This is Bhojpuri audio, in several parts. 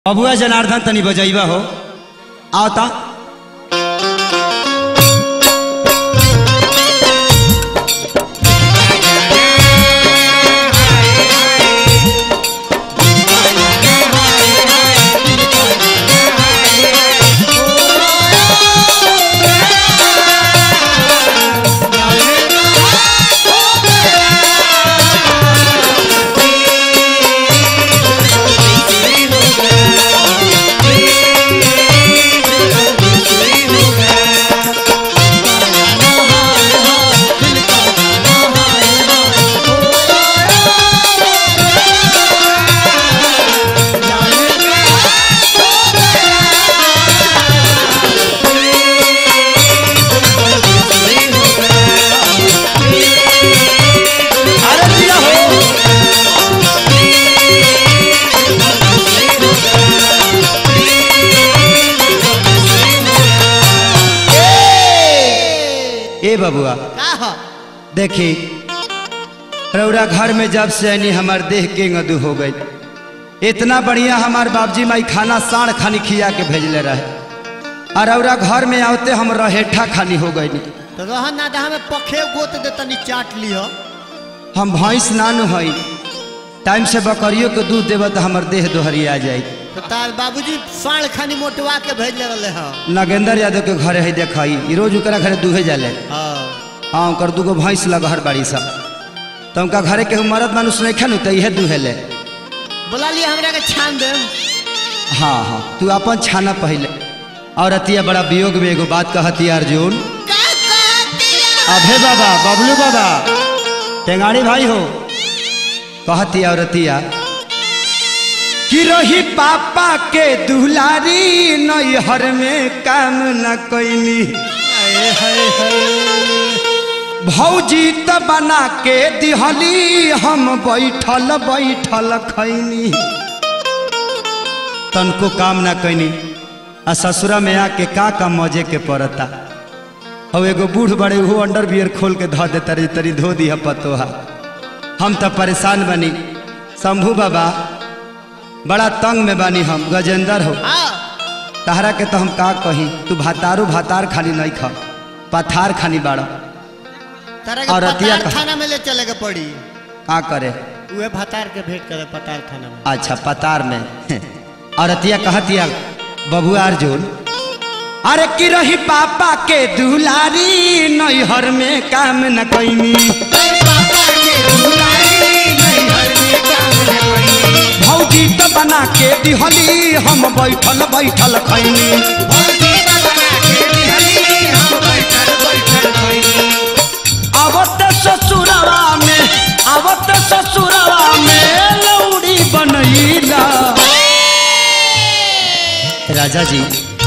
बबुआ जनार्दन तनी बजैबा हो आवता अरे दिया हो ए बबुआ का ह देखी रौरा घर में जब से आनी हमार देह के गदू हो गई इतना बढ़िया हमार बाबजी माई खाना साढ़ खानी खिया के भेजले रहे और रौरा घर में आवते हम रहेठा खानी हो गई तो रहन ना दहा में पखे गोत दे तनी चाट लियो हम भैंस नानु हई टाइम से बकरियों के दूध देव तो हमार देह दोहरिया जाई तो तार बाबूजी साढ़ खानी मोटवा के भेज ले रहले ह नागेंद्र यादव के घरे है देखई ई रोज ओकरा घरे दूहे जाले हाँ हाँ ओकर दूगो भैंस लगहर बाड़ी सब तो उनका घरे के मरद मानुष नहीं खनु तो इहे दूहेले बोला लिया हमरा के छान दे हाँ हाँ तू अपन छाना पहले और अतिया बड़ा वियोग में एगो बात कहती अर्जुन अभे बाबा बबलू बाबा टेंगाड़ी भाई हो कहती और अतिया कि रही पापा के दुलारी नैहर में काम न कैनी भौजी त बना के दिहली हम बैठल बैठल खैनी तनको काम ना कैनी आ ससुरा में आके का का मजे के पड़ता हौ एगो बूढ़ बड़े वो अंडर बियर खोल के धो दे तरी तरी धो दिया पतोहा हम तो परेशान बनी शंभू बाबा बड़ा तंग में बानी हम गजेंद्र हो हाँ तहरा के तो हम का कही तू भातारू भातार खानी नहीं खा पथार खानी बाड़ा तारा के और रतिया पतार का- थाना में ले चले के पड़ी का करे उहे भतार के भेंट करे पतार थाना में अच्छा पतार में और अतिया कहतिया बबुआ अर्जुन अरे की रही पापा के दुलारी नैहर में काम न कैनी भौजी तो बना के दिहली हम बैठल बैठल खैनी आवत ससुरवा में आवत ससुरवा में लौड़ी बनैला राजा जी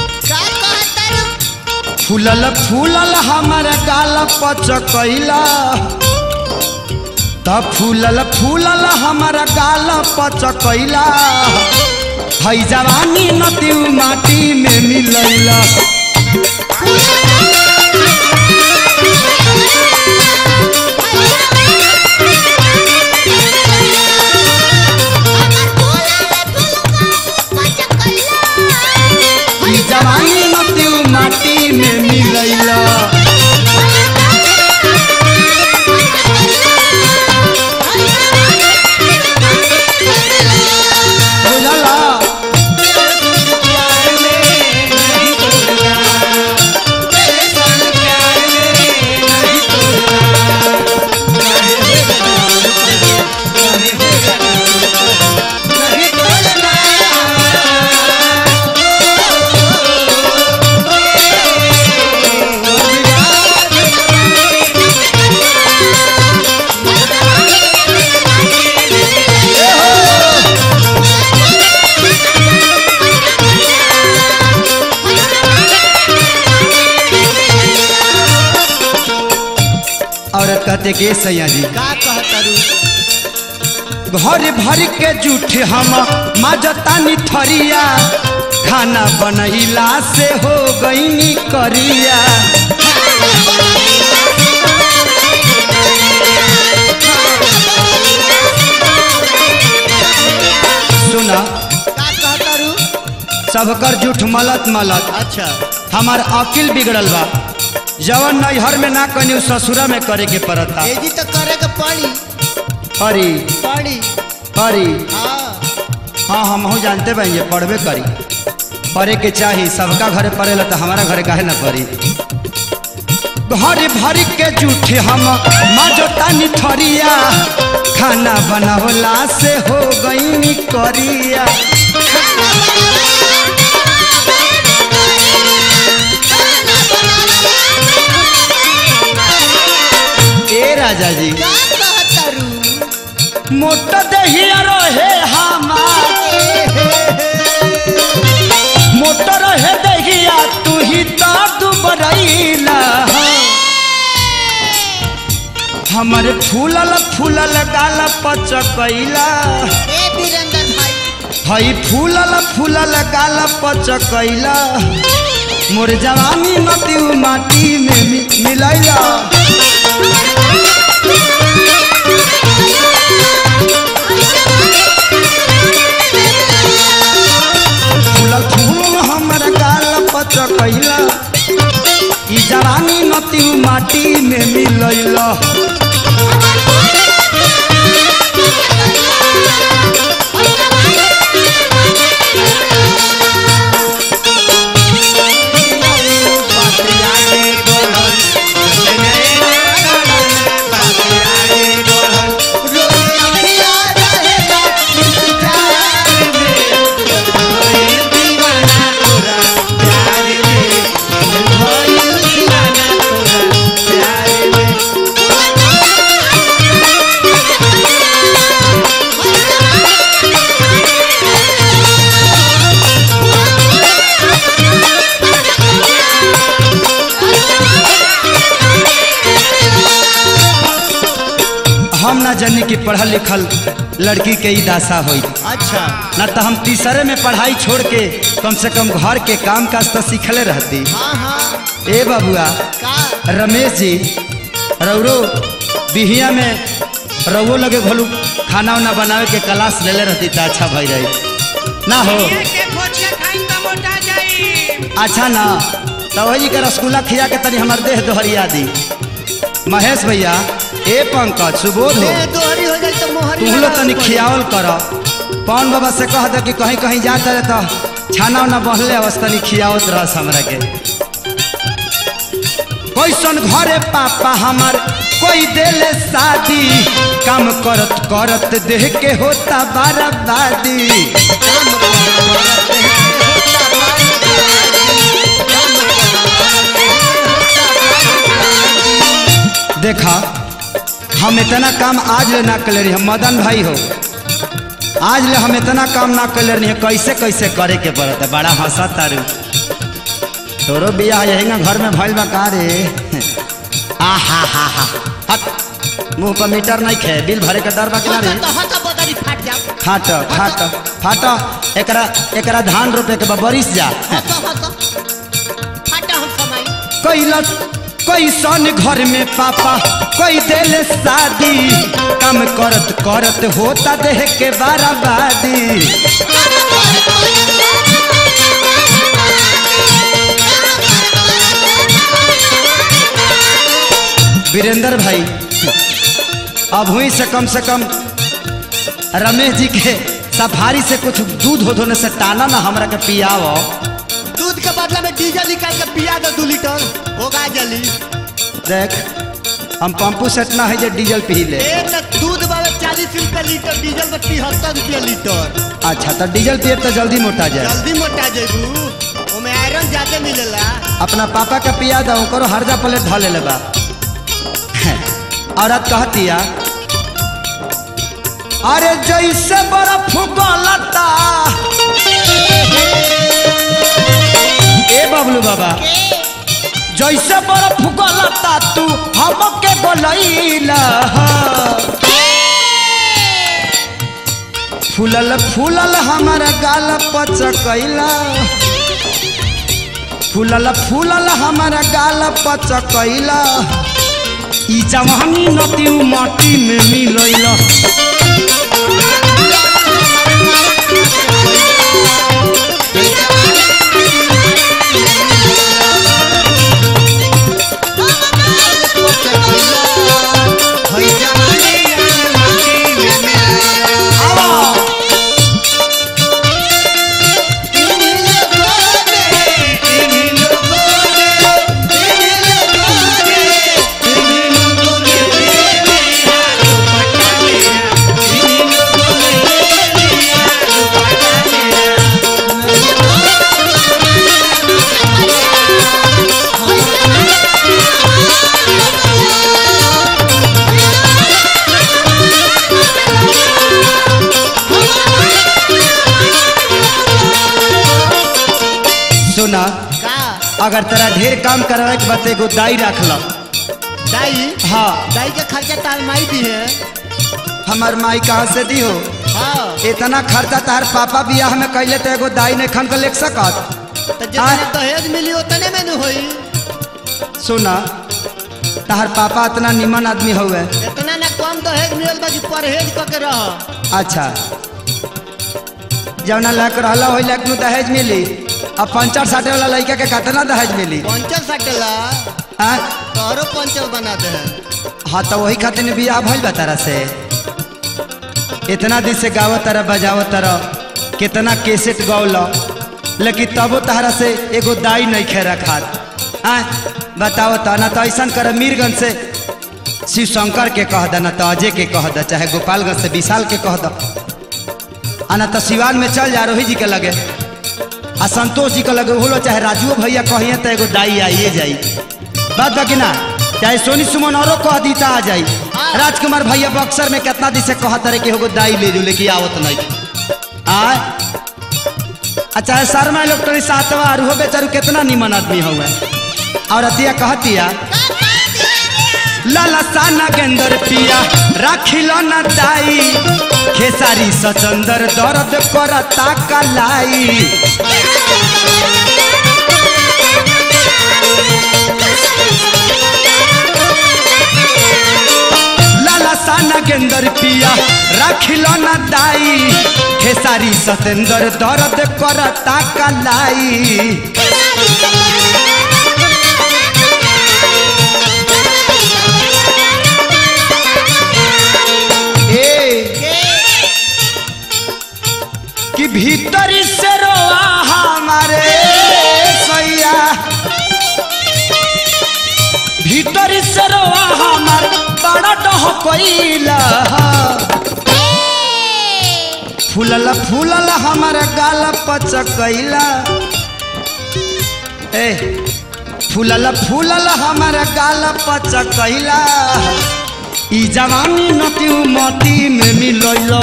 फूलल फूलल हमर गाल पचकैला त फूलल फूलल हमर गाल पचकैला है जवानी नदी माटी में मिलैला है जवानी नदी माटी में मिलैला बुझला औरत कहते के सैया जी का कहतरू घर भर के जूठ हम माजतानी थरिया खाना बनैला से हो गईनी करिया सुना का कहतरू सबकर जूठ मलत मलत अच्छा हमार अकिल बिगड़ल बा जवन नैहर में ना कनी ससुरा में करे के पड़ता एजी तो करे के पड़ी परी पड़ी परी हाँ हाँ हम हूँ जानते भाई ये पढ़बे करी पढ़े के चाही सबका घरे पढ़ेला तो हमारा घरे काहे ना पढ़ी घर भर के जूठे हम मजोता निठरिया खाना बनावला से हो गई करिया ए राजा जी का कहतरू मोट दहिया रहे हमार मोट रहे दहिया तू ही तो दुबरैला हमारे फूलल फूलल गाल पचकैला ए वीरेंद्र भाई हई फूलल फूलल गाल पचकैला मोर जवानी मती माटी में मि- मिलैला फूलल फूल हमर गाल पचकैला ई जवानी मती माटी में मिलैला हम ना जानी कि पढ़ल लिखल लड़की के ई दासा होई अच्छा ना तो हम तीसरे में पढ़ाई छोड़ के कम से कम घर के काम काज तो सीखले रहती हाँ हाँ ए बबुआ का रमेश जी रौरो बिहिया में रवो लगे घोलू खाना उना बनावे के क्लास ले ले रहती तो अच्छा भई रही ना हो के भोजिया खाई त मोटा जाई अच्छा ना तो वही के रसगुल्ला खिया के तनी हमार देह दोहरिया दी महेश भैया ए पंकज सुबोध हो ए दोहरी हो जाए तो मोहर तुम लोग तनी खियावल कर पवन बाबा से कह दे कि कहीं कहीं जाता रहे तो छाना उना बहले अवस तनी खियावत रहस हमरा के कैसन घरे पापा हमार कोई देले शादी काम करत करत देह के होता बर्बादी देखा हम इतना काम आज ले ना कर रही हम मदन भाई हो आज ले हम इतना काम ना कर रही है कैसे कैसे करे के पड़त है बड़ा हंसा तारू तोरो बियाह यही ना घर में भइल बा का रे आ हा हा हा हट मुंह पर मीटर नहीं खे बिल भरे के डर बा कि ना रे तो हता बदरी फाट जाओ खाट खाट फाट एकरा एकरा धान रोपे के बा बरिस जा हता हता फाटा हम कमाई कैलस कैसन घर में पापा कोई दिल शादी काम करत करत होता देह के बराबादी वीरेंद्र भाई अब हुई से कम से कम रमेश जी के सफारी से कुछ दूध हो धोने से टाना ना हमरा के पियाव दूध के बदला में डीजल निकाल के पिया दो दो लीटर होगा जल्दी देख हम पंपू सेट ना है जे डीजल पी ले ए तो दूध बाबा चालीस रुपया लीटर डीजल में तिहत्तर रुपया लीटर अच्छा तो डीजल पिए तो जल्दी मोटा जाए जल्दी मोटा जेबू ओमे आयरन ज्यादा मिलेला अपना पापा का पिया दो करो हरजा प्लेट ढले ले बा औरत कहतिया अरे जैसे बर्फ गलता ए बबलू बाबा जैसे बर्फ गलता तू हमके गलैला फूलल फूलल हमारा गाल पचकैला फूलल फूलल हमारा गाल पचकैला ई जवानी नदी माटी में मिलैला ए सुना का अगर तेरा ढेर काम करवाए के बाद एगो दाई रख लो दाई हाँ दाई के खर्चा तार माई दी है हमार माई कहाँ से दी हो हाँ इतना खर्चा तार पापा बियाह में कैले तो एगो दाई ने खन के ले सकत तो जितने हाँ। दहेज मिली उतने में न होई सुना तहार पापा इतना निमन आदमी हुए इतना ना कम दहेज मिलल बा कि परहेज क के रह अच्छा जवना लक रहला हो लक नु दहेज मिली अब पंचर साटे वाला लड़का के कितना दहेज मिली पंचर सटेला हाँ तोहरो पंचर बना दे हाँ तो वही खातिर बियाह भइल बा तारा से इतना दिन से गावत तारा बजावत तारा कितना केसेट गौल लेकिन तबो तहरा से एगो दाई नहीं खे रखात हाँ बताओ तो ना तो ऐसा कर मीरगंज से शिव शंकर के कह द ना तो अजय के कह द चाहे गोपालगंज से विशाल के कह द आ ना तो सिवान में चल जा रोही जी के लगे आ संतोष जी के लगे होलो चाहे राजुओ भैया कहिए तो एगो दाई आइए जाई बात बाकी ना चाहे सोनी सुमन औरो कह दी तो आ जाई राजकुमार भैया बक्सर में कितना दिन से कहत रहे कि एगो दाई ले जो लेकिन आवत नहीं आ अच्छा शर्मा इलेक्ट्रॉनिक सातवा और हो बेचारू कितना निमन आदमी हुए और अतिया कहतिया लाला साना गेंदर पिया राखिल न दाई खेसारी सचंदर दर्द करता कलाई लाला साना गेंदर पिया राखिल न दाई खेसारी सतेंदर दर्द करता कलाई ए कि भीतरी से रोआ हमारे सैया भीतरी से रोआ हमार बड़ा डह कोइला फूलल फूलल हमार गाल पचकैला ए फूलल फूलल हमार गाल पचकैला ई जवानी नती मती में मिलैलो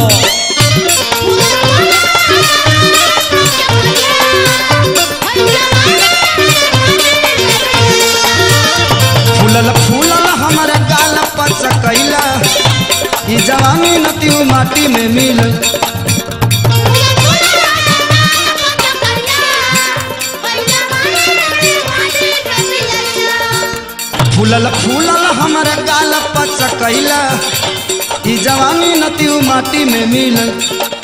फूलल फूलल हमारा गाल पचकैला ई जवानी नती माटी में मिल फूलल फूलल हमारा गाल पचकैला ई जवानी नती माटी में मिल